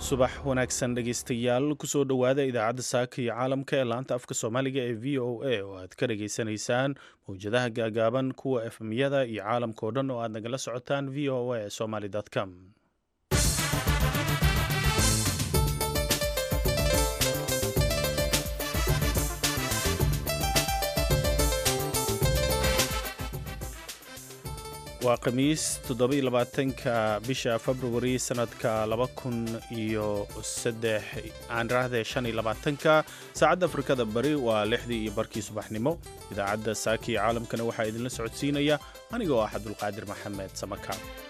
subax wanaagsan dhegaystayaal kusoo dhowaada idaacadda saaka iyo caalamka ee laanta afka soomaaliga ee v o a oo aad ka dhagaysanaysaan mawjadaha gaagaaban kuwa efmyada iyo caalamka oo dhan oo aad nagala socotaan v o a somaly com waa khamiis toddobaiylabaatanka bisha februari sanadka laba kun iyo saddex aan raahde shan iyo labaatanka saacadda afrikada bari waa lixdii iyo barkii subaxnimo idaacadda saaka iyo caalamkana waxaa idinla socodsiinaya anigoo ah cabdulqaadir maxamed samaka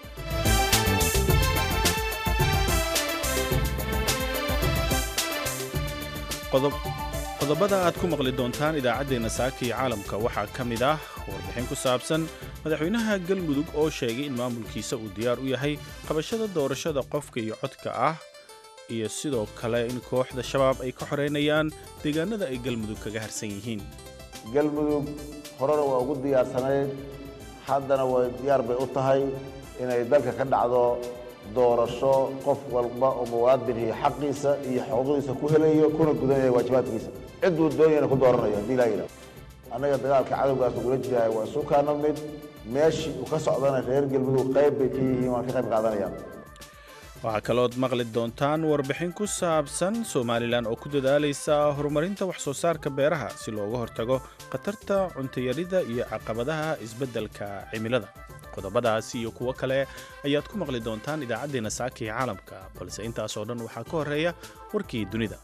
qodobada aad ku maqli doontaan idaacaddeenna saaka iyo caalamka waxaa ka mid ah warbixin ku saabsan madaxweynaha galmudug oo sheegay in maamulkiisa uu diyaar u yahay qabashada doorashada qofka iyo codka ah iyo sidoo kale in kooxda shabaab ay ka xoreynayaan deegaanada ay galmudug kaga harsan yihiin galmudug horena waa ugu diyaarsanayd haddana way diyaar bay u tahay inay dalka ka dhacdo doorasho qof walba oo muwaadinii xaqiisa iyo xuquuqdiisa ku helayo kuna gudanaya waajibaadkiisa cidduu doonayana ku dooranayo haddii laa yidhahdo annaga dagaalka cadowgaas ugula jirahay waa isu kaana mid meeshii uu ka socdana reer galmudug qayb bay ka yihiin waan ka qayb qaadanayaan waxaa kalood maqli doontaan warbixin ku saabsan somalilan oo ku dadaalaysa horumarinta wax soo saarka beeraha si looga hortago khatarta cuntayarida iyo caqabadaha isbeddelka cimilada qodobadaasi iyo kuwo kale ayaad ku maqli doontaan idaacaddeenna saaka ee caalamka balse intaasoo dhan waxaa ka horreeya warkii dunida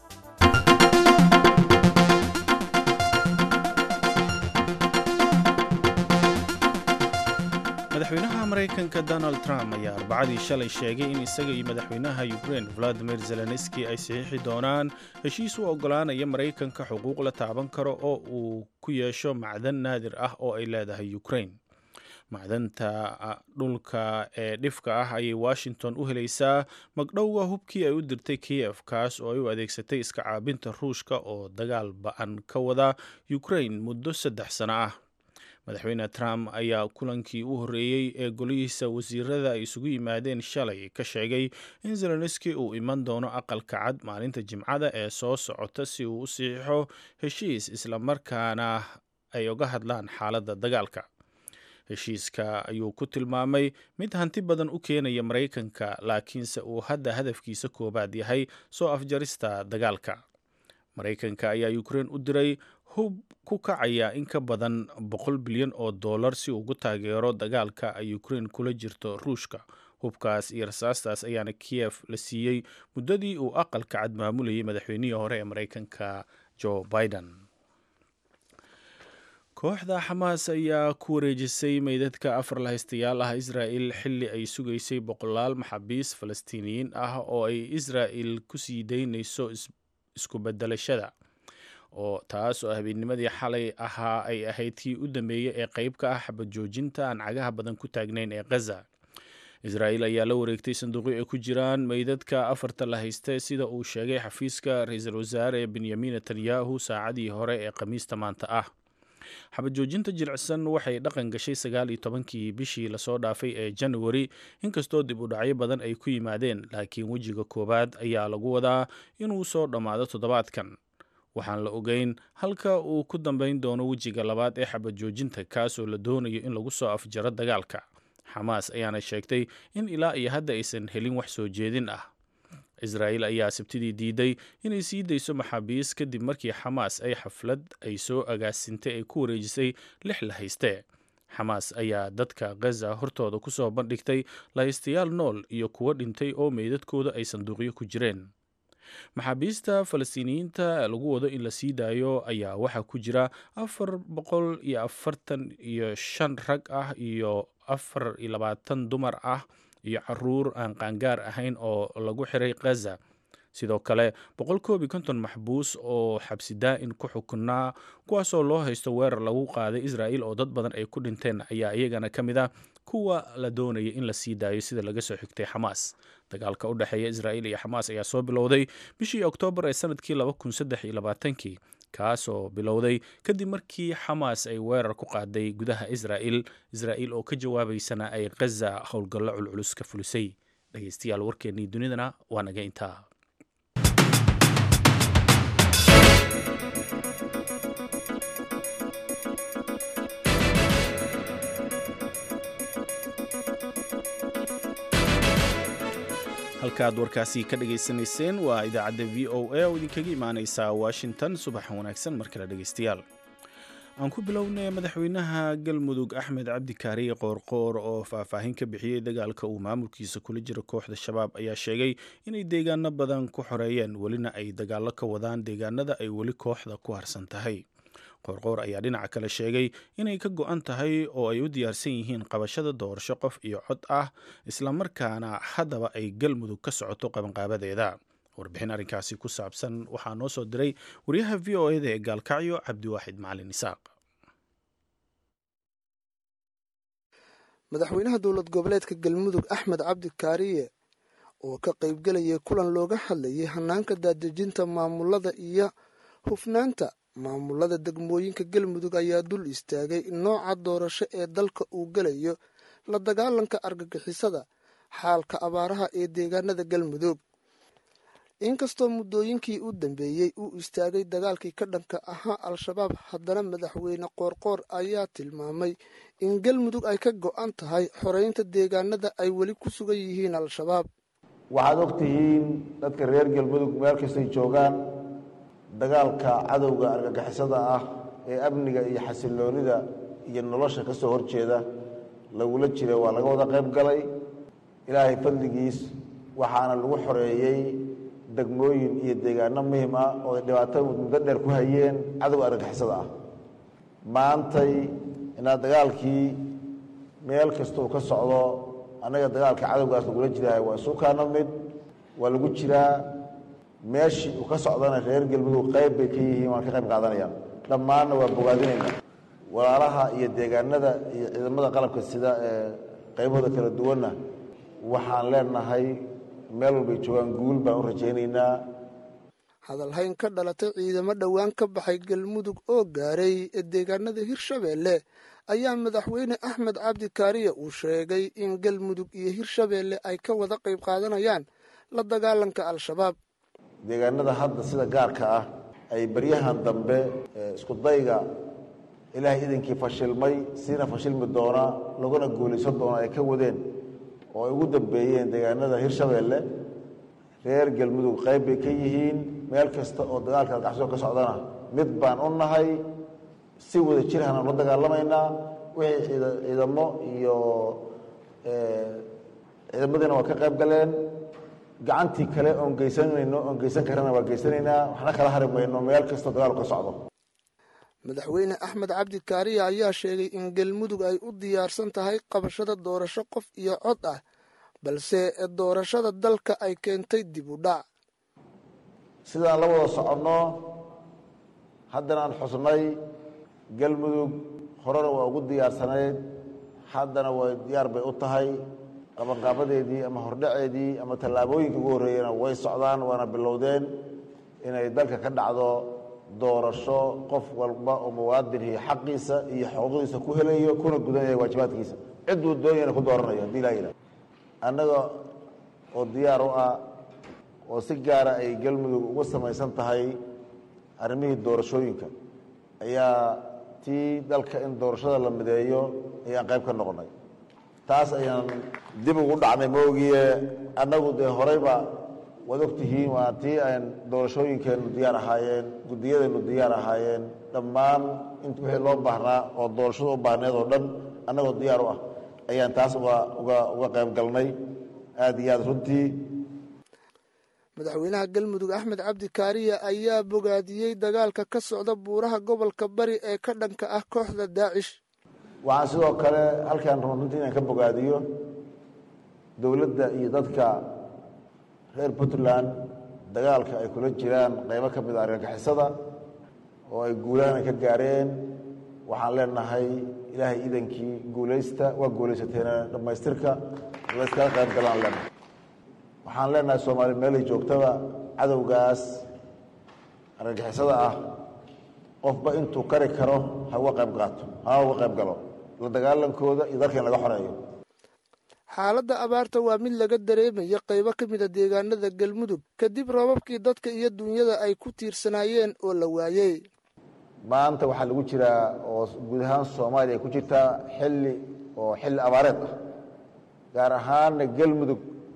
madaxweynaha maraykanka donald trump ayaa arbacadii shalay sheegay in isaga iyo madaxweynaha ukrain valadimir zelenski ay saxiixi doonaan heshiis u oggolaanaya maraykanka xuquuq la taaban karo oo uu ku yeesho macdan naadir ah oo ay leedahay ukrain macdanta dhulka ee dhifka ah ayay washington u helaysaa magdhowga hubkii ay u dirtay kiyef kaas oo ay u adeegsatay iska caabinta ruushka oo dagaal ba-an ka wada ukrain muddo saddex sano ah madaxweyne trump ayaa kulankii u horreeyey ee golihiisa wasiirada ay isugu yimaadeen shalay ka sheegay in zelenski uu iman doono aqalka cad maalinta jimcada ee soo socota si uu u siixo heshiis islamarkaana ay uga hadlaan xaaladda dagaalka heshiiska ayuu ku tilmaamay mid hanti badan u keenaya maraykanka laakiinse uu hadda hadafkiisa koowaad yahay soo afjarista dagaalka maraykanka ayaa ukrein u diray hub ku kacaya in ka badan boqol bilyan oo dollar si ugu taageero dagaalka ay ukrein kula jirto ruushka hubkaas iyo rasaastaas ayaana kiyef la siiyey muddadii uu aqalka cad maamulayay madaxweynihii hore ee maraykanka joe biden kooxda xamaas ayaa ku wareejisay meydadka afar lahaystayaal ah israa'il xilli ay sugaysay boqolaal maxaabiis falastiiniyiin ah oo ay israa'il ku sii daynayso isku beddelashada oo taas oo habeennimadii xalay ahaa ay ahayd kii u dambeeyey ee qayb ka ah xabad joojinta aan cagaha badan ku taagnayn ee khaza israa'iil ayaa la wareegtay sanduuqyo ay ku jiraan meydadka afarta la hayste sida uu sheegay xafiiska ra-iisul wasaare benyamin netanyahu saacadii hore ee khamiista maanta ah xabad joojinta jilicsan waxay dhaqan gashay sagaal iyo tobankii bishii lasoo dhaafay ee januari inkastoo dib u dhacyo badan ay ku yimaadeen laakiin wejiga koowaad ayaa lagu wadaa inuu soo dhammaado toddobaadkan waxaan la ogeyn halka uu ku dambayn doono wejiga labaad ee xabad joojinta kaasoo la doonayo in lagu soo afjaro dagaalka xamaas ayaana sheegtay in ilaa iyo hadda aysan helin wax soo jeedin ah israa'iil ayaa sabtidii diiday inay sii dayso maxaabiis kadib markii xamaas ay xaflad ay soo agaasintay ay ku wareejisay lix la hayste xamaas ayaa dadka khaza hortooda ku soo bandhigtay lahaystayaal nool iyo kuwo dhintay oo meydadkooda ay sanduuqyo ku jireen maxaabiista falastiiniyiinta lagu wado in la sii daayo ayaa waxaa ku jira afar boqol iyo afartan iyo shan rag ah iyo afar iyo labaatan dumar ah iyo caruur aan qaangaar ahayn oo lagu xiray khaza sidoo kale boqol koob iyo konton maxbuus oo xabsi daa-in ku xukunaa kuwaasoo loo haysto weerar lagu qaaday israa'il oo dad badan ay ku dhinteen ayaa iyagana ka mid ah kuwa la doonaya in la sii daayo sida laga soo xigtay xamaas dagaalka u dhexeeya israa'iil iyo xamaas ayaa soo bilowday bishii oktoobar ee sanadkii laba kun saddex iyo labaatankii kaasoo bilowday kadib markii xamaas ay weerar ku qaaday gudaha israa'il israa'iil oo ka jawaabaysana ay khaza howlgallo culculus ka fulisay dhegeystayaal warkeennii dunidana waa naga intaa halkaaad warkaasi ka dhagaysanayseen waa idaacadda v o a oo idinkaga imaaneysa washington subaxa wanaagsan mar kale dhegaystayaal aan ku bilownay madaxweynaha galmudug axmed cabdi kaariye qoorqoor oo faahfaahin ka bixiyey dagaalka uu maamulkiisa kula jiro kooxda shabaab ayaa sheegay inay deegaano badan ku xoreeyeen welina ay dagaallo ka wadaan deegaanada ay weli kooxda ku harsan tahay qoorqoor ayaa dhinaca kale sheegay inay ka go-an tahay oo ay u diyaarsan yihiin qabashada doorasho qof iyo cod ah islamarkaana haddaba ay galmudug ka socoto qabanqaabadeeda warbixin arrinkaasi ku saabsan waxaa noo soo diray wariyaha v o eda ee gaalkacyo cabdiwaaxid macalin isaaq madaxweynaha dowlad goboleedka galmudug axmed cabdi kaariye oo ka qaybgelayay kulan looga hadlayay hanaanka daadejinta maamulada iyo hufnaanta maamulada degmooyinka galmudug ayaa dul istaagay nooca doorasho ee dalka uu gelayo la dagaalanka argagixisada xaalka abaaraha ee deegaanada galmudug inkastoo muddooyinkii u dambeeyey uu istaagay dagaalkii ka dhanka ahaa al-shabaab haddana madaxweyne qoorqoor ayaa tilmaamay in galmudug ay ka go-an tahay xoreynta deegaanada ay weli ku sugan yihiin al-shabaab waxaad og tihiin dadka reer galmudug meel kastay joogaan dagaalka cadowga argagixisada ah ee amniga iyo xasiloonida iyo nolosha ka soo horjeeda lagula jira waa laga wada qayb galay ilaahay fadligiis waxaana lagu xoreeyey degmooyin iyo deegaano muhim ah oo ay dhibaato muddo dheer ku hayeen cadowga argagixisada ah maantay inaad dagaalkii meel kasta uu ka socdo annaga dagaalka cadowgaas lagula jirahay waa isu kaana mid waa lagu jiraa meeshii uu ka socdana reer galmudug qayb bay ka yihiin waan ka qayb qaadanayaan dhammaanna waa bogaadinayna walaalaha iyo deegaanada iyo ciidamada qalabka sida ee qaybahooda kala duwanna waxaan leenahay meel walbay joogaan guul baan u rajaynaynaa hadalhayn ka dhalatay ciidamo dhowaan ka baxay galmudug oo gaaray deegaanada hirshabeelle ayaa madaxweyne axmed cabdi kaariye uu sheegay in galmudug iyo hirshabeelle ay ka wada qayb qaadanayaan la dagaalanka al-shabaab deegaanada hadda sida gaarka ah ay baryahan dambe isku dayga ilaahay idankii fashilmay siina fashilmi doona laguna guulaysan doona ay ka wadeen oo ay ugu dambeeyeen deegaanada hirshabeelle reer galmudug qayb bay ka yihiin meel kasta oo dagaalka algaxsoo ka socdana mid baan u nahay si wada jirhana la dagaalamaynaa wixii ciidamo iyo ciidamadiina waa ka qayb galeen gacantii kale oon geysanayno oon geysan karana waa geysanaynaa waxna kala hari mayno meel kastoo dagaalku ka socdo madaxweyne axmed cabdi kaariye ayaa sheegay in galmudug ay u diyaarsan tahay qabashada doorasho qof iyo cod ah balse doorashada dalka ay keentay dib u dhac sidaan la wada soconno haddana aan xusnay galmudug horena waa ugu diyaarsanayd haddana way diyaar bay u tahay qabanqaabadeedii ama hordhaceedii ama tallaabooyinka ugu horreeyena way socdaan waana bilowdeen inay dalka ka dhacdo doorasho qof walba oo muwaadinhi xaqiisa iyo xuquuqdiisa ku helayo kuna gudanaya waajibaadkiisa cidduu doonayana ku dooranayo haddii laa yidhah annaga oo diyaar u ah oo si gaara ay galmudug uga samaysan tahay arrimihii doorashooyinka ayaa tii dalka in doorashada la mideeyo ayaan qayb ka noqonay taas ayaan dib ugu dhacnay maogiye annagu dee horeyba waad ogtihiin waa tii aan doorashooyinkeennu diyaar ahaayeen guddiyadeennu diyaar ahaayeen dhammaan int wixii loo baahnaa oo doorashada u baahneed oo dhan annagoo diyaar u ah ayaan taas uga uga uga qayb galnay aada iyo aada runtii madaxweynaha galmudug axmed cabdi kaariye ayaa bogaadiyey dagaalka ka socda buuraha gobolka bari ee ka dhanka ah kooxda daacish waxaan sidoo kale halkaan run runtii inaan ka bogaadiyo dowladda iyo dadka reer puntland dagaalka ay kula jiraan qaybo ka mid a argagixisada oo ay guulaana ka gaareen waxaan leenahay ilaahay idankii guulaysta waa guulaysateena dhammaystirka layskala qayb galaan leenahay waxaan leenahay soomaali meelay joogtaba cadowgaas argagixisada ah qofba intuu kari karo ha uga qayb qaato ha uga qayb galo la dagaalankooda iyo dalka in laga xoreeyo xaaladda abaarta waa mid laga dareemaya qaybo ka mid a deegaanada galmudug kadib roobabkii dadka iyo dunyada ay ku tiirsanaayeen oo la waayey maanta waxaa lagu jiraa oo guud ahaan soomaaliya ay ku jirtaa xilli oo xilli abaareed ah gaar ahaanna galmudug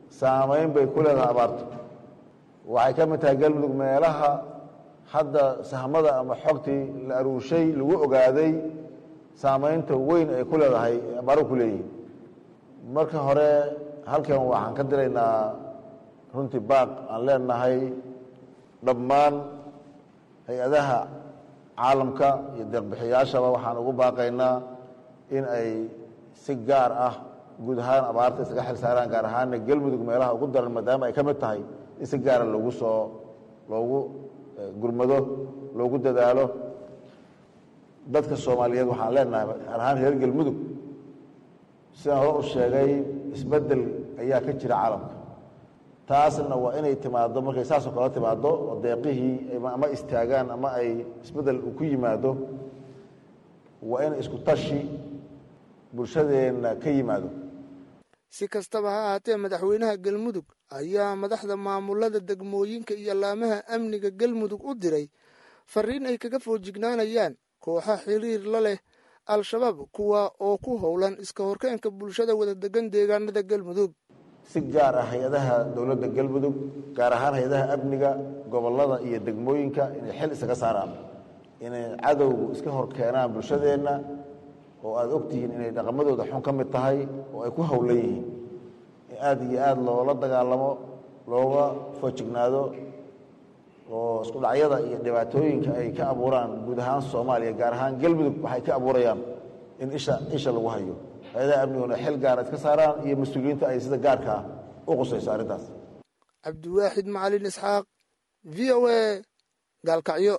saameyn bay ku leedahay abaartu waxay ka mid tahay galmudug meelaha hadda sahmada ama xogtii la aruushay lagu ogaaday saameynta weyn ay ku leedahay abaaruhu ku leeyihin marka hore halkan waxaan ka diraynaa runtii baaq aan leenahay dhammaan hay-adaha caalamka iyo deeqbixiyaashaba waxaan ugu baaqaynaa in ay si gaar ah guud ahaan abaarta isaga xil saaraan gaar ahaana galmudug meelaha ugu daran maadaama ay ka mid tahay in si gaara loogu soo loogu gurmado loogu dadaalo dadka soomaaliyeed waxaan leenahay gaar ahaan reer galmudug sidaan hore u sheegay isbeddel ayaa ka jira caalamka taasna waa inay timaaddo markay saasoo kale timaaddo oo deeqihii ama istaagaan ama ay isbeddel ku yimaado waa in isku tashi bulshadeenna ka yimaado si kastaba ha ahaatee madaxweynaha galmudug ayaa madaxda maamulada degmooyinka iyo laamaha amniga galmudug u diray fariin ay kaga foojignaanayaan kooxa xiriir la leh al-shabaab kuwa oo ku howlan iska horkeenka bulshada wada degan deegaanada galmudug si gaar ah hay-adaha dowladda galmudug gaar ahaan hay-adaha amniga gobollada iyo degmooyinka inay xil isaga saaraan inay cadowgu iska hor keenaan bulshadeenna oo aada ogtihiin inay dhaqamadooda xun ka mid tahay oo ay ku howlan yihiin in aada iyo aada loola dagaalamo looga foojignaado oo isku dhacyada iyo dhibaatooyinka ay ka abuuraan guud ahaan soomaaliya gaar ahaan galmudug waxay ka abuurayaan in isha isha lagu hayo hay-adaha amniguna xil gaara iska saaraan iyo mas-uuliyiinta ay sida gaarka ah u qusayso arrintaas cabdiwaaxid macalin isxaaq v o a gaalkacyo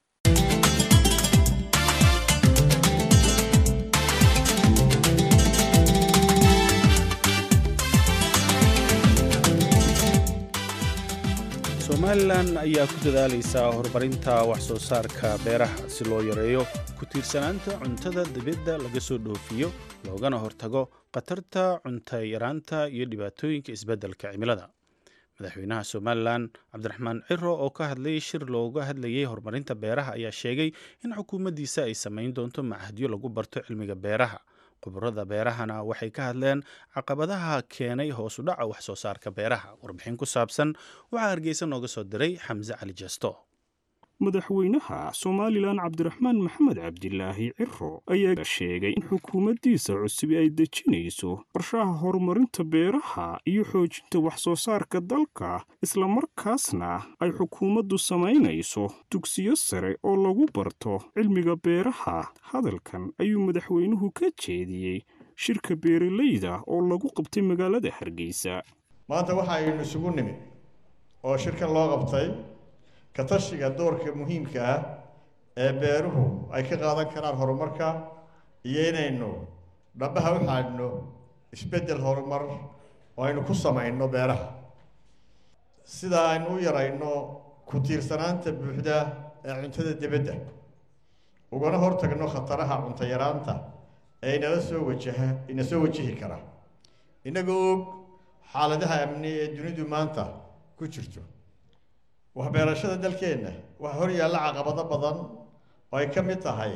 somalilan ayaa ku dadaalaysaa horumarinta wax soo saarka beeraha si loo yareeyo ku tiirsanaanta cuntada dibadda laga soo dhoofiyo loogana hortago khatarta cunta yaraanta iyo dhibaatooyinka isbeddelka cimilada madaxweynaha somalilan cabdiraxmaan ciro oo ka hadlayay shir looga hadlayay horumarinta beeraha ayaa sheegay in xukuumaddiisa ay samayn doonto machadyo lagu barto cilmiga beeraha khubarada beerahana waxay ka hadleen caqabadaha keenay hoos u dhaca wax soo saarka beeraha warbixin ku saabsan waxaa hargeysa nooga soo diray xamse cali jesto madaxweynaha somalilan cabdiraxmaan maxamed cabdilaahi ciro ayaa sheegay in xukuumaddiisa cusubi ay dejinayso qorshaha horumarinta beeraha iyo xoojinta wax soo saarka dalka islamarkaasna ay xukuumaddu samaynayso dugsiyo sare oo lagu barto cilmiga beeraha hadalkan ayuu madaxweynuhu ka jeediyey shirka beeralayda oo lagu qabtay magaalada hargeysa maanta waxa aynu isugu nimid oo shirkan loo qabtay ka tashiga doorka muhiimka ah ee beeruhu ay ka qaadan karaan horumarka iyo inaynu dhabaha u xaadhno isbeddel horumar oo aynu ku samayno beeraha sida aynu u yarayno ku tiirsanaanta buuxda ee cuntada dibadda ugana hortagno khataraha cunto yaraanta ee inala soo wajaha ina soo wajihi kara innagoo og xaaladaha amni ee dunidu maanta ku jirto waxbeerashada dalkeenna waxaa hor yaalla caqabado badan oo ay ka mid tahay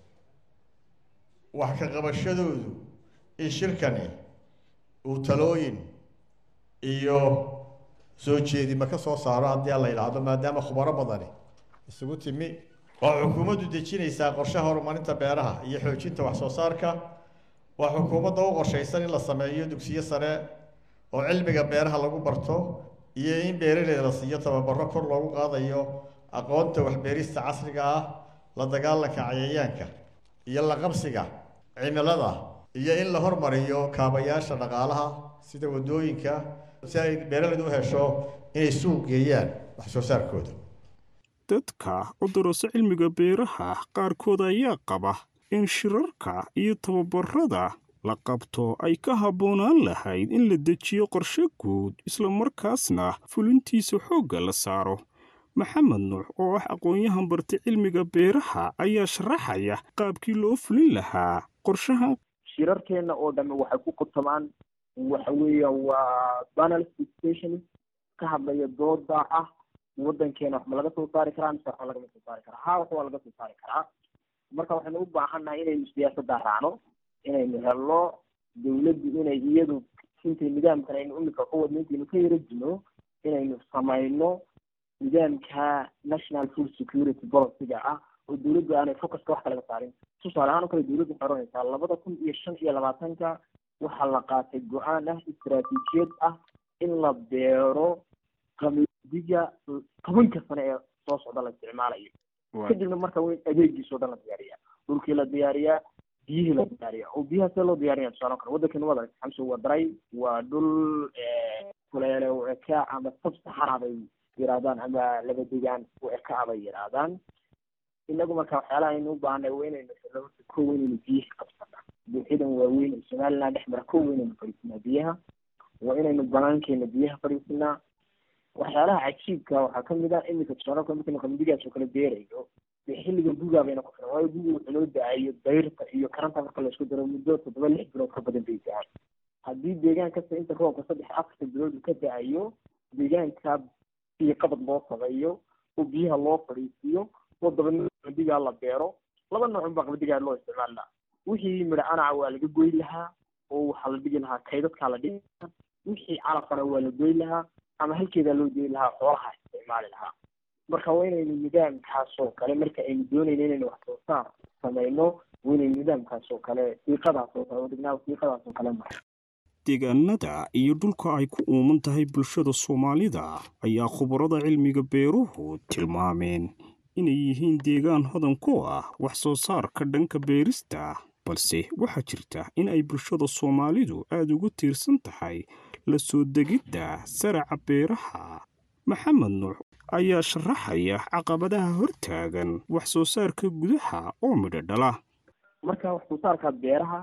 wax ka qabashadoodu in shirkani uu talooyin iyo soo jeedima ka soo saaro haddii aan la yidhaahdo maadaama khubaro badani isugu timi waa xukuumaddu dejinaysaa qorshaha horumarinta beeraha iyo xoojinta wax soo saarka waa xukuumadda u qorshaysan in la sameeyo dugsiyo sare oo cilmiga beeraha lagu barto iyo in beeraleyda la siiyo tababaro kor loogu qaadayo aqoonta waxbeerista casriga ah la dagaalanka cayayaanka iyo la qabsiga cimilada iyo in la hormariyo kaabayaasha dhaqaalaha sida waddooyinka si ay beeraleydu u hesho inay suuq geeyaan wax soo saarkooda dadka u darasa cilmiga beeraha qaarkood ayaa qaba in shirarka iyo tababarada la qabto ay ka habboonaan lahayd in la dejiyo qorshe guud islamarkaasna fulintiisa xoogga la saaro maxamed nuux oo ah aqoon-yahan bartay cilmiga beeraha ayaa sharaxaya qaabkii loo fulin lahaa qorshaha shirarkeenna oo dhamme waxay ku qutamaan waxa weeyaan waa panel station ka hadlaya dooda ah waddankeena wax ma laga soo saari karaa mise waxba lagama soo saari karaa haa wax waa laga soo saari karaa marka waxaynu u baahannahay inaynu siyaasadda raacno inaynu helno dawladdu inay iyadu intay nidaamkan aynu imika ku wadno intaynu ka yara jino inaynu samayno nidaamka national food security policyga ah oo dawladdu aanay focuska wax kalaga saarin tusaale ahaan oo kale dawladdu waxay oranaysaa labada kun iyo shan iyo labaatanka waxaa la qaatay go-aan ah istaraatiijiyad ah in la beero qamadiga tobanka sane ee soo socda la isticmaalayo kadibna marka waa in adeegiisao dhan la diyaariyaa dhulkii la diyaariyaa biyihii la diyaariyaa oo biyaha see loo diyarinaya tusaale kale waddankani wada xamse waa daray waa dhul kuleele u eka ama sab saxara bay yidhahdaan ama laba degaan u eka bay yidhaahdaan inagu marka waxyaalaha aynu u baahnay waa inaynu xirno ko inaynu biyihii qabsana buuxyadan waaweyn oo somaliland dhex mara ko inaynu fadhiisinaa biyaha waa inaynu banaankeena biyaha fadhiisinaa waxyaalaha cajiibka waxaa kamid ah iminka tusaale kale markaynu qamadigaas oo kale beerayo dee xilliga gugaa bayna ku filan waayo guga wuxuu noo da-ayo dayrta iyo karanta marka laisku daro muddo toddoba lix bilood ka badan bay da-aan haddii deegaan kasta inta roobka saddex afarta bilood uu ka da-ayo deegaanka biyo qabad loo sameeyo oo biyaha loo fadhiisiiyo oo dabadna qamadigaa la beero laba noocun baa qamadigaa loo isticmaali lahaa wixii midha anaca waa laga goy lahaa oo waxaa la dhigi lahaa kaydadkaa la dhigi lahaa wixii calafana waa la goy lahaa ama halkeedaa loo deyi lahaa xoolaha isticmaali lahaa marka waa inaynu nidaamkaas oo kale marka aynu doonayno inaynu wax soo saar samayno waa inaynu nidaamkaas oo kale siiqadaas oo kale oo dhignaa siiqadaas oo kale mara deegaanada iyo dhulka ay ku uuman tahay bulshada soomaalida ayaa khubarada cilmiga beeruhu tilmaameen inay yihiin deegaan hodan ku ah wax soo saarka dhanka beerista balse waxaa jirta in ay bulshada soomaalidu aada ugu tiirsan tahay la soo degidda saraca beeraha maxamed nuux ayaa sharaxaya caqabadaha hortaagan wax soo saarka gudaha oo midho dhala marka wax soo saarka beeraha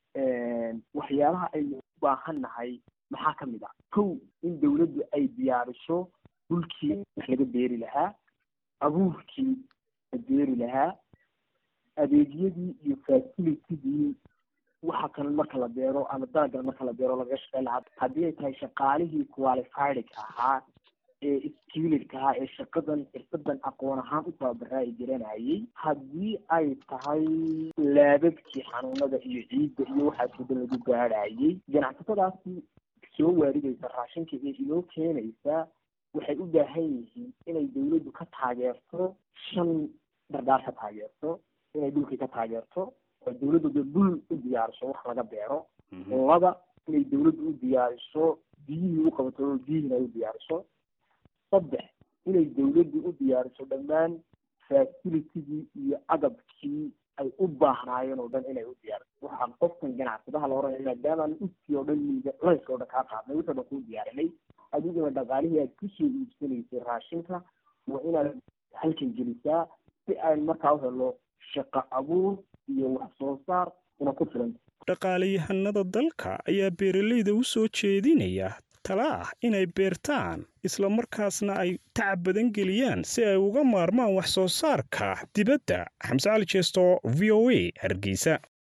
waxyaalaha aynu u baahan nahay maxaa ka mid ah kow in dawladdu ay diyaariso dhulkii wax laga beeri lahaa abuurkii la beeri lahaa adeegyadii iyo facilitydii waxa kan marka la beero ama dalagan marka la beero lagaga shaqeyn lahaa haddii ay tahay shaqaalihii qualifiedka ahaa ee skilidka ahaa ee shaqadan xirfadan aqoon ahaan u tababaraa ay garanayay haddii ay tahay laababkii xanuunada iyo ciidda iyo waxaas wadan lagu gaadhayay ganacsatadaasi soo waaridaysa raashinka ee inoo keenaysa waxay u baahan yihiin inay dawladdu ka taageerto shan dardaar ka taageerto inay dhulkii ka taageerto oo dawladdu dee dhul u diyaariso wax laga beero laba inay dawladdu u diyaariso biyihii u qabato oo biyihiina ay u diyaariso saddex inay dawladdu u diyaariso dhammaan facilitygii iyo agabkii ay u baahnaayeen oo dhan inay u diyaariso waxaa qofkan ganacsadaha la oranaya maadaamaan uskii oo dhan miida layska oo dhan kaa qaadnay wixii o dhan kuu diyaarinay adiguna dhaqaalihii aad kusoo iibsanaysay raashinka waa inaad halkan gelisaa si aan markaa u helo shaqo abuur iyo wax soo saar una ku filan dhaqaalayahanada dalka ayaa beeralayda u soo jeedinaya tala ah inay beertaan isla markaasna ay tacab badan geliyaan si ay uga maarmaan wax soo saarka dibadda xamse cali jeesto v o a hargeysa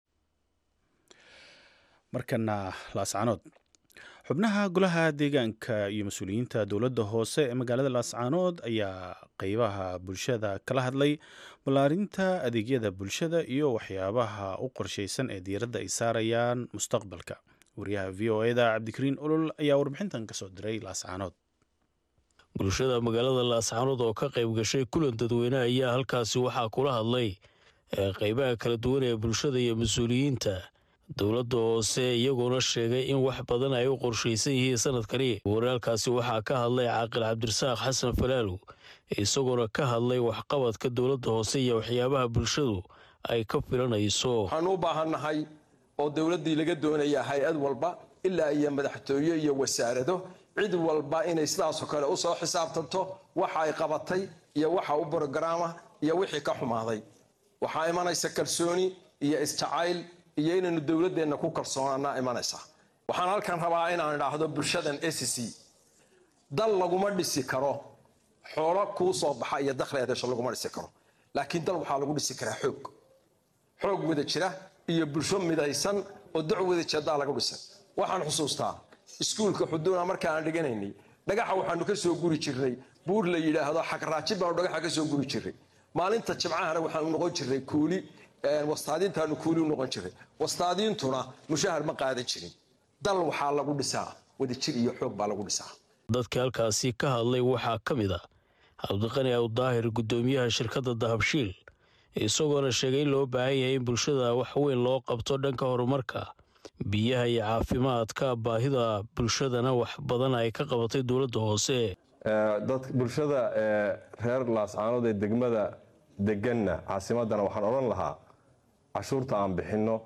markana laascanood xubnaha golaha deegaanka iyo mas-uuliyiinta dowladda hoose ee magaalada laascaanood ayaa qeybaha bulshada kala hadlay ballaarinta adeegyada bulshada iyo waxyaabaha u qorshaysan ee diiradda ay saarayaan mustaqbalka wariyaha v o eda cabdikariin olol ayaa warbixintan kasoo diray laascaanood bulshada magaalada laascaanood oo ka qayb gashay kulan dadweyne ayaa halkaasi waxaa kula hadlay qeybaha kala duwan ee bulshada iyo mas-uuliyiinta dowladda hoose iyagoona sheegay in wax badan ay u qorshaysan yihiin sanadkani waraalkaasi waxaa ka hadlay caaqil cabdirasaaq xasan falaalow isagoona ka hadlay waxqabadka dowladda hoose iyo waxyaabaha bulshadu ay ka filanayso waxaanu u baahannahay oo dowladdii laga doonayaa hay-ad walba ilaa iyo madaxtooye iyo wasaarado cid walba inay sidaasoo kale usoo xisaabtanto waxa ay qabatay iyo waxa u brogaraama iyo wixii ka xumaaday waxaa imanaysa kalsooni iyo isjacayl iyo inaynu dowladdeenna ku kalsoonaana imanaysa waxaan halkan rabaa inaan idhaahdo bulshadan s c dal laguma dhisi karo xoolo kuu soo baxa iyo dakhli adeesho laguma dhisi karo laakiin dal waxaa lagu dhisi karaa xoog xoog wada jira iyo bulsho midaysan oo doc wada jeedaa lagu dhisay waxaan xusuustaa iskuulka xuduuna marka aan dhiganaynay dhagaxa waxaanu ka soo guri jirnay buur la yidhaahdo xagraajib baanu dhagaxa ka soo guri jirnay maalinta jimcahana waxaanu noqon jirnay kuuli wastaadiintaanu kuuli u noqon jiray wastaadiintuna mushahar ma qaadan jirin dal waxaa lagu dhisaa wadajir iyo xoog baa lagu dhisaa dadka halkaasi ka hadlay waxaa ka mid a cabdiqani awdaahir guddoomiyaha shirkadda dahabshiil isagoona sheegay in loo baahan yahay in bulshada wax weyn loo qabto dhanka horumarka biyaha iyo caafimaadka baahida bulshadana wax badan ay ka qabatay dowladda hoose dad bulshada reer laascaanood ee degmada deganna caasimadana waxaan odhan lahaa cashuurta aan bixinno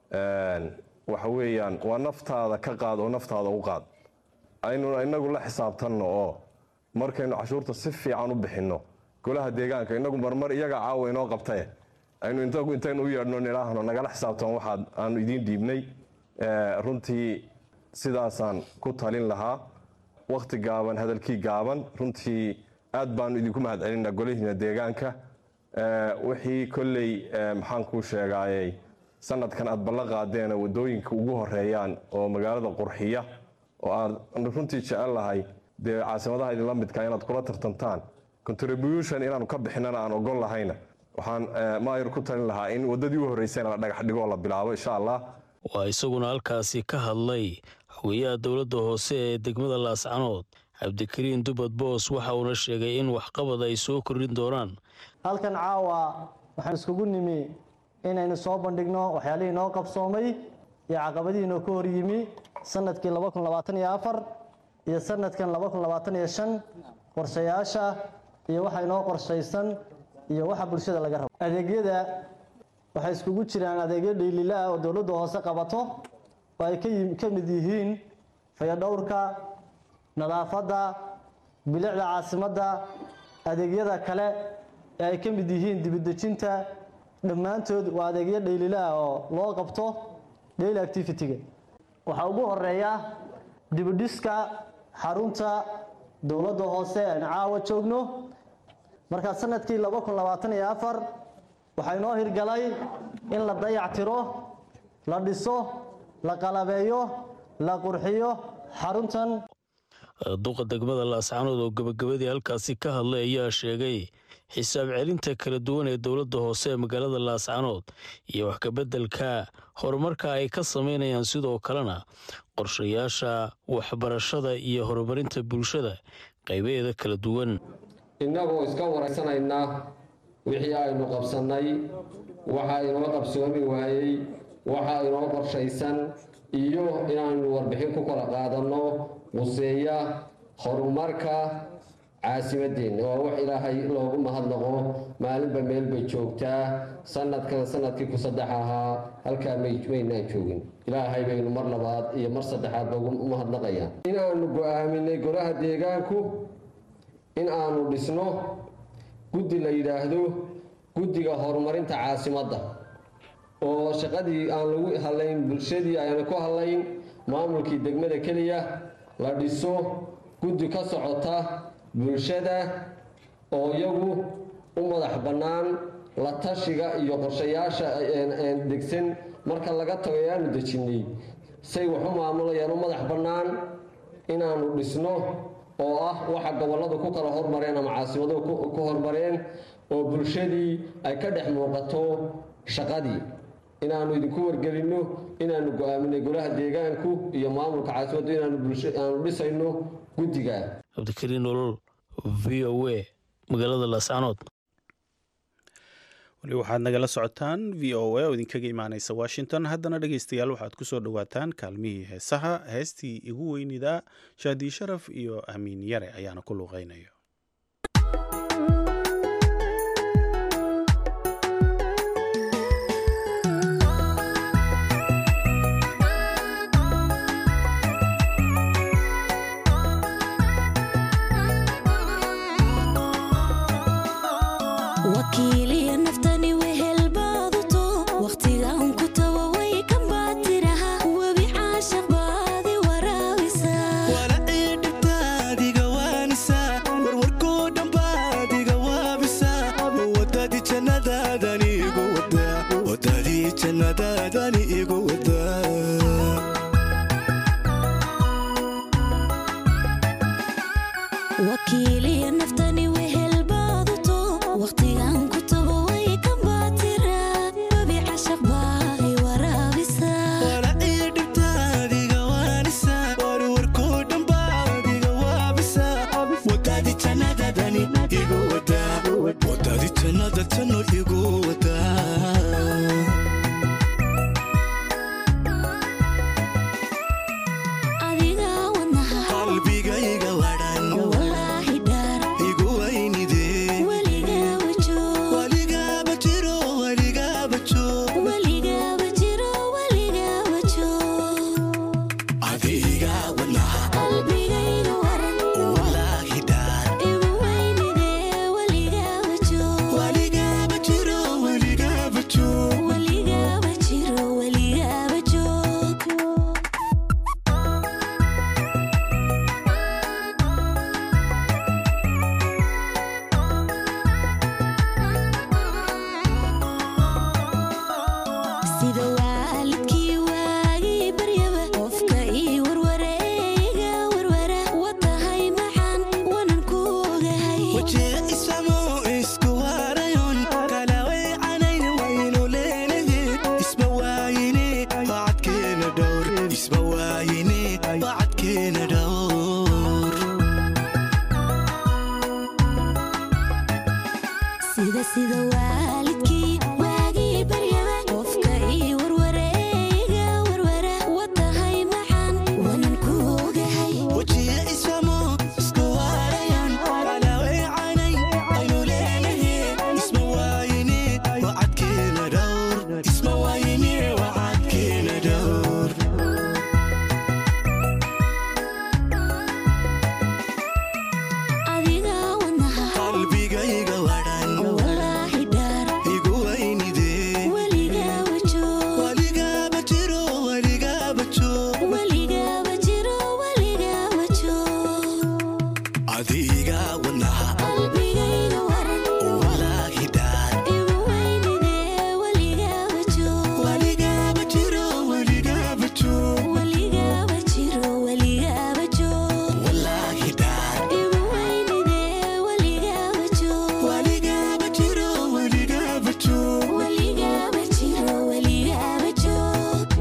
waxa weeyaan waa naftaada ka qaad oo naftaada u qaad aynu inagu la xisaabtanno oo markaynu cashuurta si fiican u bixinno golaha deegaanka inagu marmar iyaga caawa inoo qabtae aynu intaynu u yeedhno nidhaahno nagala xisaabtan waxaad aanu idiin dhiibnay runtii sidaasaan ku talin lahaa wakhti gaaban hadalkii gaaban runtii aad baanu idinku mahadcelinaa golihiina deegaanka wixii kolley maxaan kuu sheegaayey sanadkan aad ballan qaadeen wadooyinka ugu horeeyaan oo magaalada qurxiya oo aan runtii jecel lahay dee caasimadaha idinla midka inaad kula tartantaan contribution inaanu ka bixinana aan ogol lahayna waxaan maayar ku talin lahaa in wadadii u horreysayna la dhagax dhigoo la bilaabo insha allah waa isaguna halkaasi ka hadlay xogeyaha dowladda hoose ee degmada laascanood cabdikariin dubad boos waxa uuna sheegay in waxqabad ay soo kordhin doonaan halkan caawa waxaan iskugu nimi inaynu soo bandhigno waxyaalihii noo qabsoomay iyo caqabadihii noo ka hor yimi sanadkii iyo sanadkan qorshayaasha iyo waxa inoo qorshaysan iyo waxa bulshada laga rabo adeegyada waxay iskugu jiraan adeegyo dhiililaa oo dowladda hoose qabato oo ay ka mid yihiin fayadhowrka nadaafadda bilicda caasimadda adeegyada kale ee ay ka mid yihiin dibidejinta dhammaantood waa adeegyo dhaylilaah oo loo qabto daily activity-ga waxaa ugu horeeya dibidhiska xarunta dowladda hoose aan caawa joogno markaa sanadkii waxaa inoo hirgalay in la dayactiro la dhiso la qalabeeyo la qurxiyo xaruntan duqa degmada laascanood oo gabagabadii halkaasi ka hadlay ayaa sheegay xisaab celinta kala duwan ee dowladda hoose ee magaalada laascanood iyo wax kabeddelka horumarka ay ka samaynayaan sidoo kalena qorshayaasha waxbarashada iyo horumarinta bulshada qaybaheeda kala duwan innagoo iska waraysanaynaa wixii aynu qabsannay waxa inoo qabsoomi waayey waxa inoo qorshaysan iyo inaanu warbixin ku kala qaadanno quseeya horumarka caasimadeenna waa wax ilaahay loogu mahadnaqo maalinba meel bay joogtaa sanadkan sanadkii ku saddex ahaa halkaa maynaan joogin ilaahay baynu mar labaad iyo mar saddexaadba ugu mahadnaqayaan inaanu go-aaminay golaha deegaanku in aanu dhisno guddi la yidhaahdo guddiga horumarinta caasimadda oo shaqadii aan lagu hadlayn bulshadii ayna ku hadlayn maamulkii degmada keliya la dhiso guddi ka socota bulshada oo iyagu u madax bannaan la tashiga iyo qorshayaasha degsan marka laga tago ee aanu dejinnay say wax u maamulayaan u madax bannaan inaanu dhisno oo ah waxa gobolladu ku kala hormareen ama caasimadu ku hormareen oo bulshadii ay ka dhex muuqato shaqadii inaanu idinku wargelinno inaanu go-aaminay golaha deegaanku iyo maamulka caasimaddu inaanu dhisayno guddiga cabdikariin nolol v o a magaalada laascanood weli waxaad nagala socotaan v o a oo idinkaga imaaneysa washington haddana dhegeystayaal waxaad ku soo dhowaataan kaalmihii heesaha heestii igu weynidaa shaadii sharaf iyo amiin yare ayaana ku luuqeynaya wakiiliya naftani wehelbaaduto wakhtigaan ku tawa way ka baatiraha webi caashaq baadi waraabisa walacii dhibtaadiga waanisa warwarkoo dhambaadiga waabisa wadadii jannadaadani igu wada wadadii jannadaadani igu wada wakiiliya naftani wehelbaaduto wakhtigaan ku tawa way ka baatira webi cashaq baadi waraabisa walacii dhibtaadiga wada janno igu wadaa adiga wadnaha qalbigayga wadhan walaahi dhaar igu weynidee weligaaba joog weligaaba jiro weligaaba joog weligaaba jiro weligaaba joog adiga wadnaha qalbigayga waran walaahi dhaar igu weynidee weligaaba joog weligaaba jiro weligaaba joog weligaaba jiro weligaaba joog sida waalidkii waagii baryaba qofka ii warwareega warwara watahay maxaan wanan ku ogahay wajee isamo isku warayon kala weecanayn waynu leenahe isma waayine wacadkeena dhowr isma waayine wacadkeena dhowr sida sida waalidkii waagii baryaba qofka ii warwareega warwara watahay maxaan wanan ku ogahay wajee isamo isku warayon kala weecanayn waynu leenahe isma waayine wacadkeena dhowr isma waayine wacadkeena dhowr adiga wadnaha qalbigayga wadhan walaahi dhaar igu weynidee weligaaba joog weligaaba jiro weligaaba joog weligaaba jiro weligaaba joog adiga wadnaha qalbigayga waran walaahi dhaar igu weynidee weligaaba joog weligaaba jiro weligaaba joog weligaaba jiro weligaaba joog walaahi dhaar igu weynidee weligaaba joog weligaaba jiro weligaaba joog weligaaba jiro weligaaba joog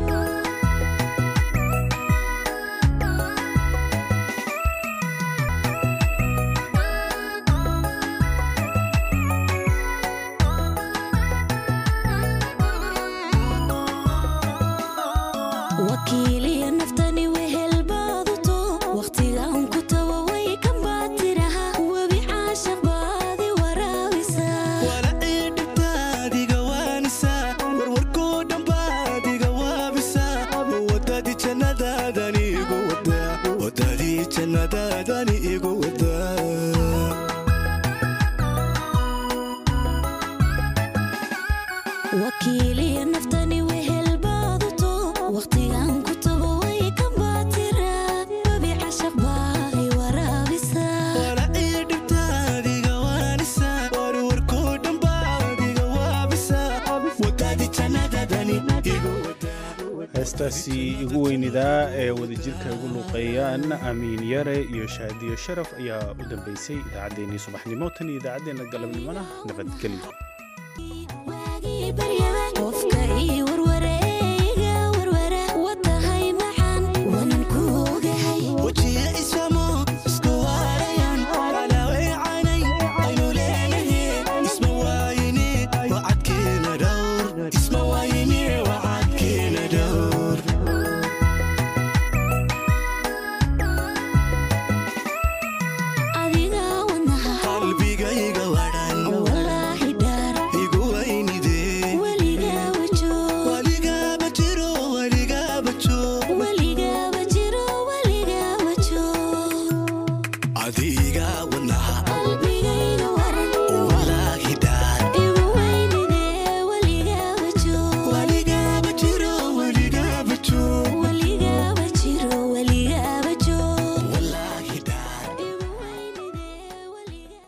wakiiliya naftani wehel baaduto wakhtigaan ku tawa way kan baatiraha webi caashaq baadi waraabisa walacii dhibtaadiga waanisa warwarkoo dhambaadiga waabisa wadadii jannadaadani igu wadaa wadadii jannadaadani igu wadaa wakiiliya naftani wehel baaduto wakhtigaan ku tawa way kan baatira webi caashaq baadi waraabisa walacii dhibtaadiga waanisa warwarkoo dhambaadiga waabisa wadadii jannadaadani igu wadaa heestaasi igu weynidaa ee wadajirka ugu luuqeeyaan amiin yare iyo shaadiyo sharaf ayaa u dambeysay idaacaddeenii subaxnimo tan iyo idaacaddeenna galabnimona nabadgelyo waagii baryaba